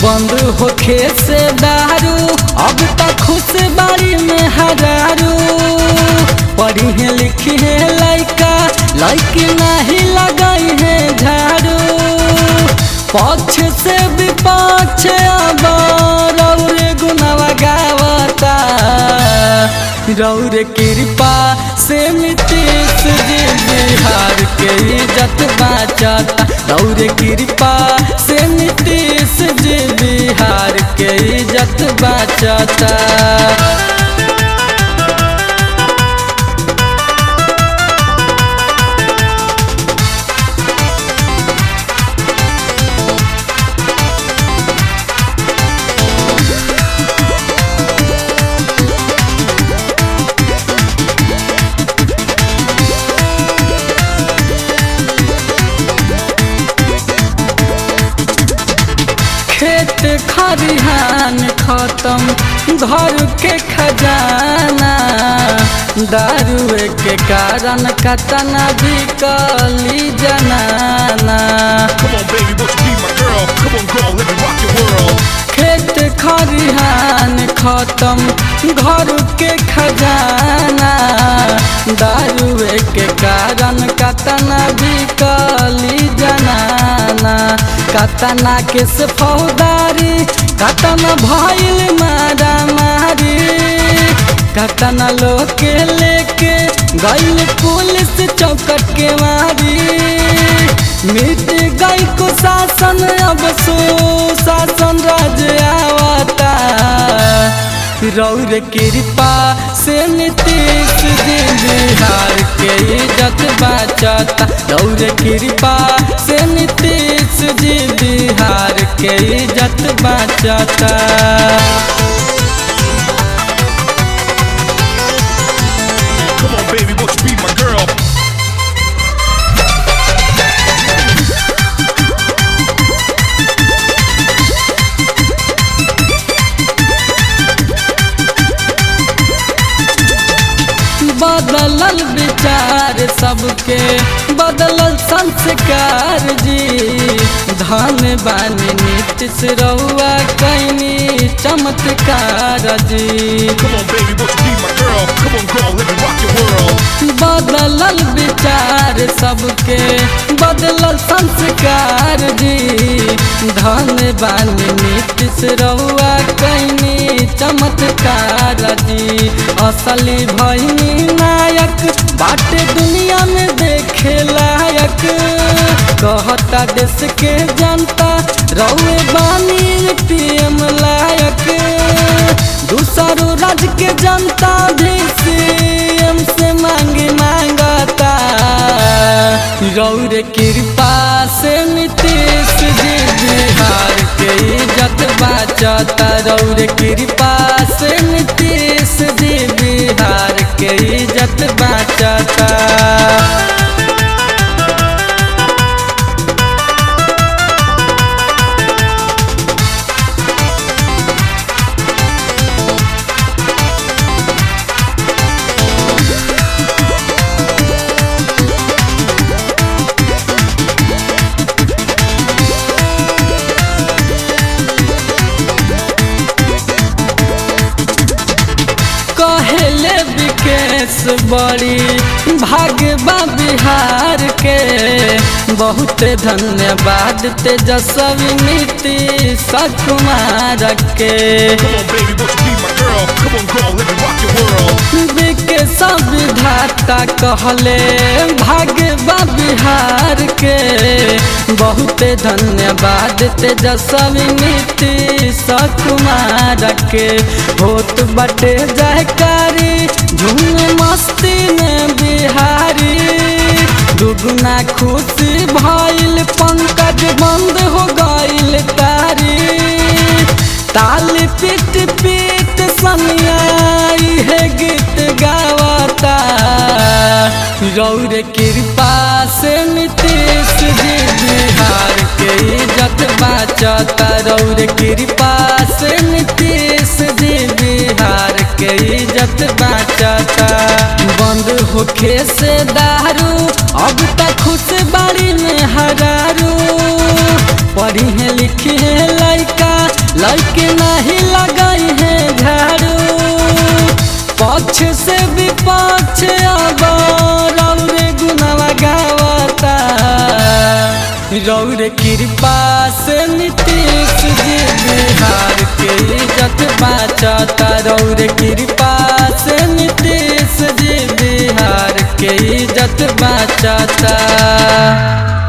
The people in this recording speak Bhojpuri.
बंद होखे से दारू अब तक खुश बारी में हजारू पढ़ी है लिखी है लड़का लड़की नहीं लगाई है झाड़ू पक्ष से विपक्ष अब रौरे गुनावा गावता रौर कृपा से नीतीश जी बिहार के इज्जत बाचता रौर कृपा से नीतीश जी बिहार के इज्जत बाचता खेत खरिहान खत्म घर के खजाना दारुए के कारण कतना बिकली जनाना Come on, baby, won't you be my girl? Come on, girl, let me rock your world. खेत खरिहान खत्म घर के खजाना दारुए के कारण कतना बिकली जनाना कतना के से फौदारी कतना भइल मारा मारी कतना लोग के लेके गइल पुलिस चौकट के मारी मिट गई को शासन अब सो शासन राज आवता रौर कृपा से नीतीश जी बिहार के इज्जत बचता रौर कृपा से नीतीश जी बिहार के इज्जत बचता Come on, baby, won't you be my girl? बदलल विचार सबके बदलल संस्कार जी धन बानी नीतीश रहुआ कैनी चमत्कार जी Come on, baby, won't you be my girl? Come on, girl, let me rock your world. बदलल विचार सबके बदलल संस्कार जी धन बानी नीतीश रहुआ कैनी चमत्कार जी असली भैनी नायक बाटे दुनिया में देखे लायक कहता देश के जनता रहुए बानी पीएम लायक दूसरो राज्य के जनता भी सीएम से मांगे मांगता रौर कृपा से नीतीश जी बिहार के इज्जत बचता रौर कृपा से नीतीश जी बिहार के इज्जत बचता कहले विकेश बड़ी भाग्यबा बिहार के बहुत धन्यवाद तेजस्वी नीतीश कुमार के Come on, baby, won't you be my girl? Come on, girl, let me rock your world. Vikesh विधाता कहले भाग्यबा बिहार के बहुत धन्यवाद तेजस्वी नीतीश कुमार के होत बटे जयकारी झूम मस्ती में बिहारी दुगुना खुशी भइल पंकज बंद हो गइल तारी ताल पीट पीट सनियाई है गीत गावता रौर कृपा से नीतीश जी बिहार के इज्जत बचता रौर कृपा से नीतीश जी बिहार के इज्जत बचता बंद होखे से दारू अब तक खुश बाड़ी में हरारू पढ़ी है लिखी है लड़का लड़के नहीं लगाई है झाड़ू पक्ष से विपक्ष अब रौरे गुनावा गावता रौरे कृपा से नीतीश जी बिहार के इज्जत बाचता रौरे कृपा से नीतीश जी बिहार के इज्जत बाचता